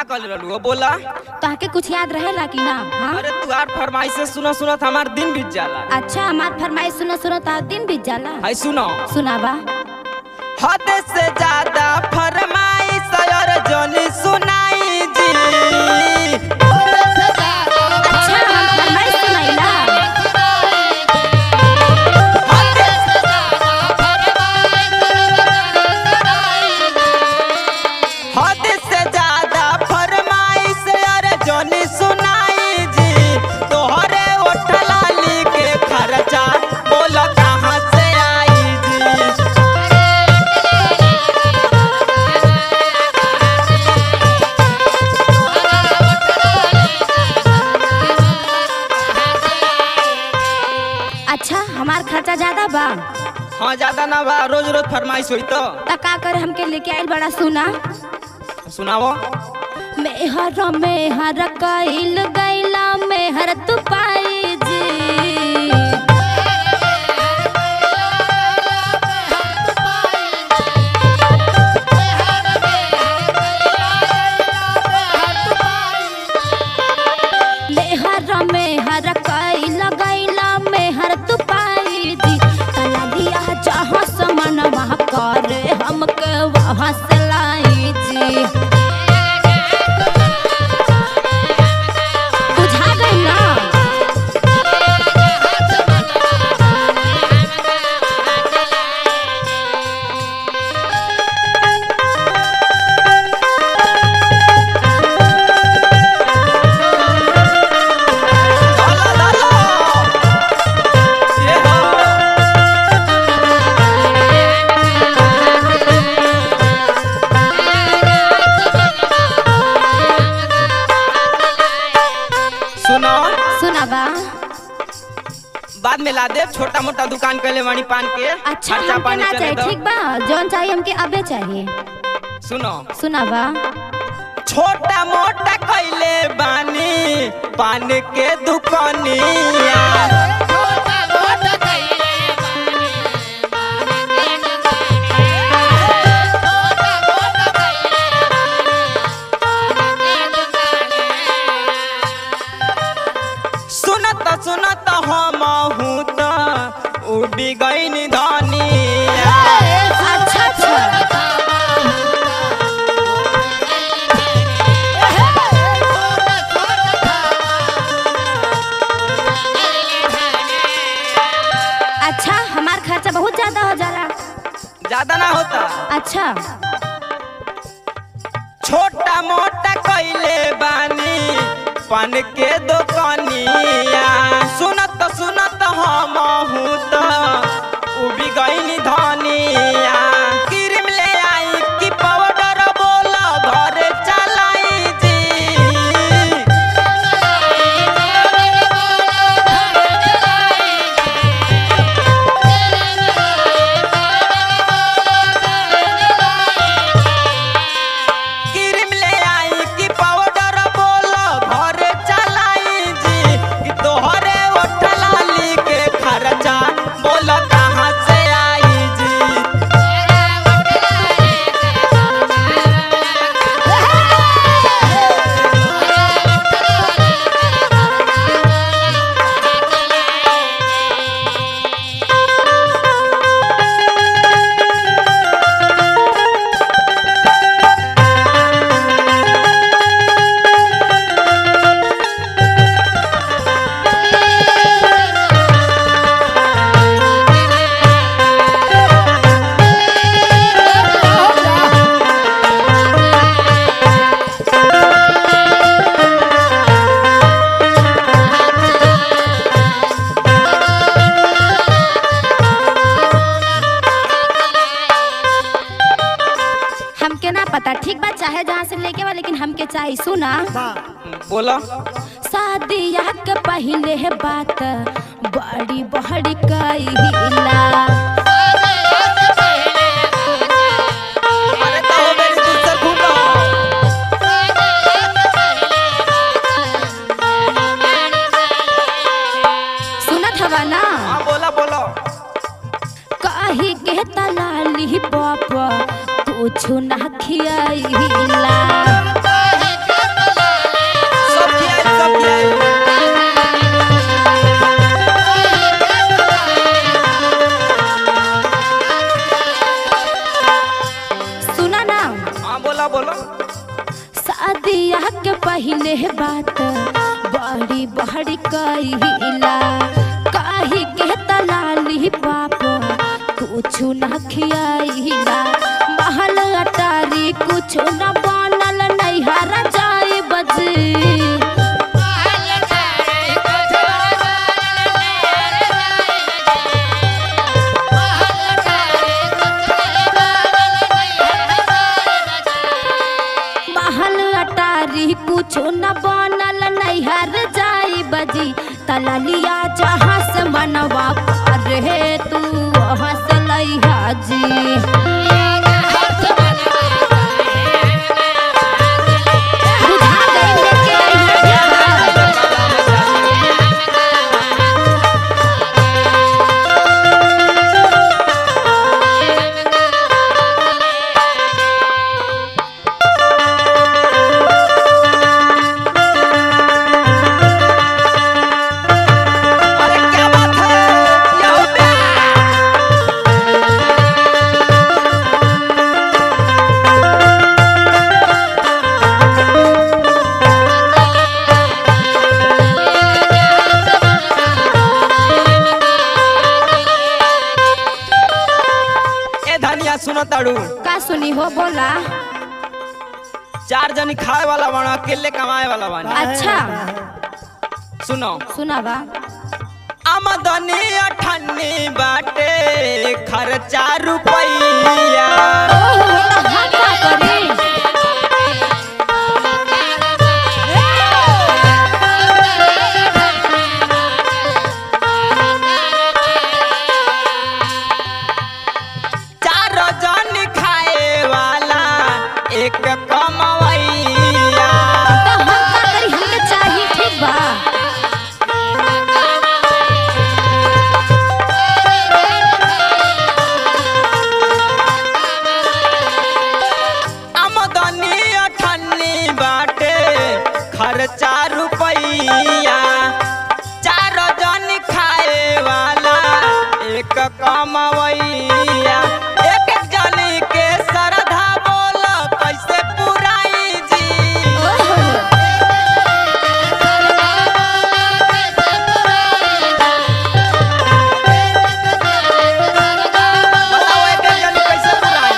का कर रहलू बोला तहके कुछ याद रहेला कि ना हाँ अरे तू आर फरमाइश से सुना सुनत हमार दिन बीत जाला अच्छा हमार फरमाइश सुनो सुनो ता दिन बीत जाला है सुनो सुनावा हद से ज्यादा फरमाइश और जोनी सुनाई जी अच्छा हम फरमाइश सुनाइला हद से ज्यादा फरमाइश और जोनी सुनाई जी तोहरे उठला के खर्चा बोल कहाँ से आई जी अच्छा हमार खर्चा ज्यादा बा हाँ ज्यादा ना बा रोज रोज फरमाइश हुई तो ता का कर हमके लेके आइल बड़ा सुना सुनाओ मेहर मेहर कइल गइला मेहर तू पाई जी मेहर मेहर कइल गइला मेहर तू पाई जी कला दिया जहाँ समन वहाँ करे हमके वहाँ से लाई जी बुझा गई ना डाला डाला ये हाँ सुनो सुनाबा बाद में ला दे छोटा मोटा दुकान कैले वाणी पान के अच्छा खर्चा हमके पानी ना चले चाहिए दो ठीक बा जौन चाहिए हमके अबे चाहिए सुनो सुनाबा छोटा मोटा कैले बानी पान के दुकानिया सुनत सुनत हम हूँ तो उड़ी गई धनिया अच्छा अच्छा अच्छा हमार खर्चा बहुत ज्यादा हो जाला ज्यादा ना होता अच्छा छोटा मोटा कैले बानी पान के दुकानिया सुनत सुनत हम हूँ तो उबी गई धनिया क्रीम ले आई कि पाउडर बोल घर चलाई जी क्रीम ले आई कि पाउडर बोल घर चलाई जी कि तोहरे उठला के खर्चा बोल कहाँ से आई जी हमके ना पता ठीक बात चाहे जहाँ से लेके बा लेकिन हमके चाहिए सुना बोला शादिया के पहले है बात बड़ी बड़ी कहिला अरे तो हो मेरी दूसर खूब सुनत हवा ना हाँ बोला बोलो कही के तलाली बाप कुछ ना खियाइला बड़ी कहिला काहे के तलाली पापा कुछ न खियाइला महल अटारी कुछ न बनल नैहर जाए बजी महल अटारी कुछो न बनल नैहर जाई बजी तललिया जहाँ से मनवा रे तू वहाँ से लैहा जी बुझा गई लेके अइहा जहाँ। अरे क्या बात है क्या हो गया ए धनिया सुनो ताड़ू का सुनी हो बोला चार जनी खाए वाला बना अकेले कमाए वाला बना अच्छा सुनो सुनावा आमदनी अठन्नी बाटे खर्चा रुपैया ओहो हाँ का करी चार जन खाए वाला एक कमवैया तो हम का करी हमके चाहिए ठीक बा आमदनी अठन्नी बाटे खर्चा रुपैया चार जन खाए वाला एक कमवैया एक एक जनी के श्रद्धा बोल कैसे पुराई जी ओहो बताओ एक एक जनी कैसे पुराई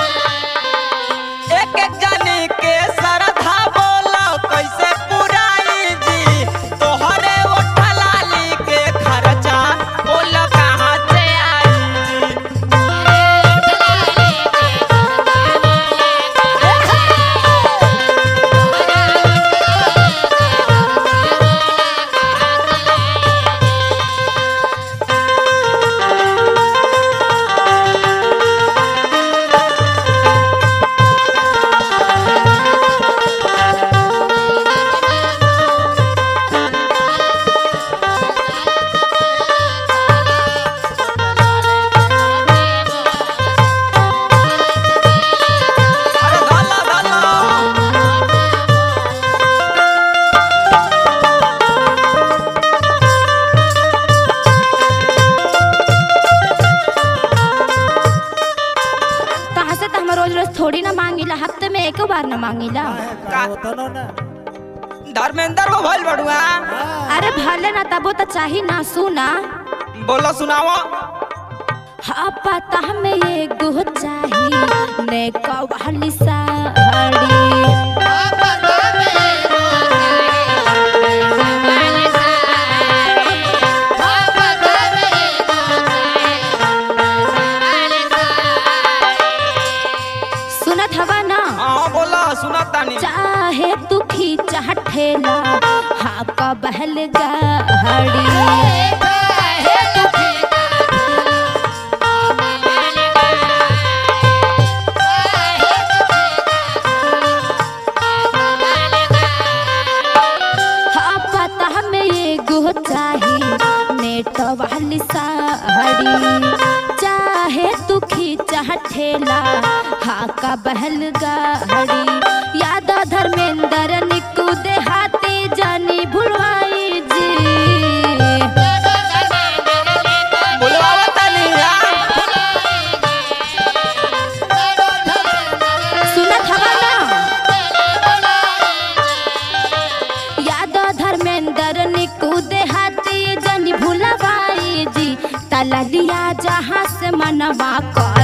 एक एक जनी के श्रद्धा बोल कैसे पुराई जी तोहरे ओठलाली के खर्चा बोल कहाँ से आई जी अरे धला धला कहाँ से तो हम रोज रोज थोड़ी ना मांगिला हफ्ते में एक बार ना मांगिला धर्मेंद्र को भइल बड़ुआ अरे भले ना तबो तो चाही ना सुना बोलो सुनाओ हाँ पता में ये गो चाही ने कवाली साड़ी सुनत हवा ना हाँ बोला सुना तानी चाहे तू खींचा ठेला हाँ का बहल गाड़ी हाँ पता में ये गो चाही नेट वाली साड़ी चाहे तू खींचा ठेला हाँ का बहल गाड़ी याद धर्मेंद्र निकू देहाती जानी भुलवाई जी बोलवावा तानी हाँ। सुनत हवा ना याद धर्मेंद्र निकू तला लिया जहाँ से मनवा कर